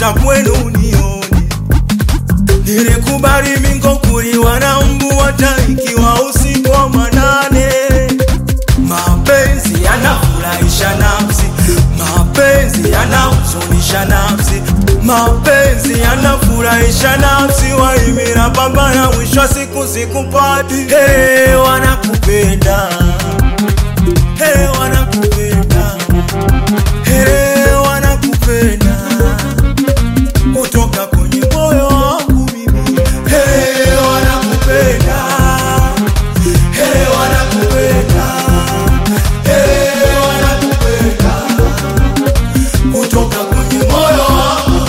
napita kwenu nione nilikubali mingo kuliwa na mbu hata ikiwa usiku wa manane mapenzi yanafurahisha nafsi mapenzi yanahuzunisha nafsi mapenzi yanafurahisha nafsi waimira pambana mwisho wa siku sikupati hey, wanakupenda hey, wanakupenda hey, wanakupenda kutoka kwenye moyo wangu mimi hey, wanakupenda hey, wanakupenda hey, wanakupenda kutoka kwenye moyo wangu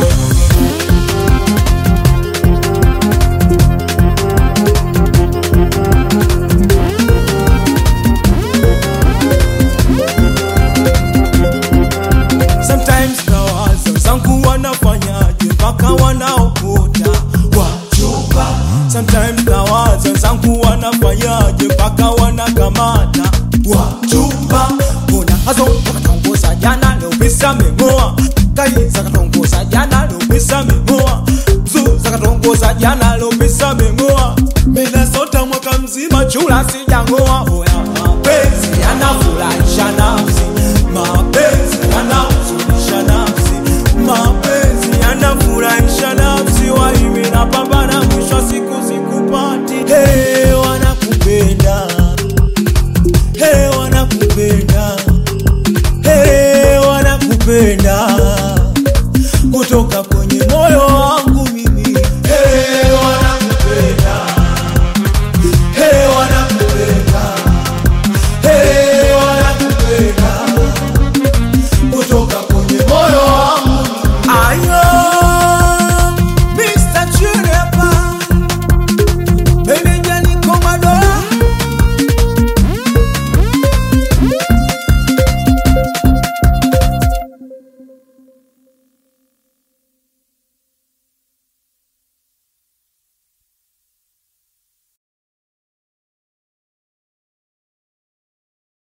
Sometimes nawaza wenzangu wanafanyaje mpaka wanaokota wachupa. Sometimes nawaza wenzangu wanafanyaje mpaka wanakamata wachupa. Mbona hazo wakatongoza jana leo pesa memoa kai zakatongoza jana leo pesa memoa zu zakatongoza jana leo pesa memoa mena sota mwaka mzima chula sijangoa oya mapenzi yanafurahisha nafsi mapenzi yanahuzunisha nafsi mapenzi yanafurahisha nafsi waimi na pambana mwisho wa siku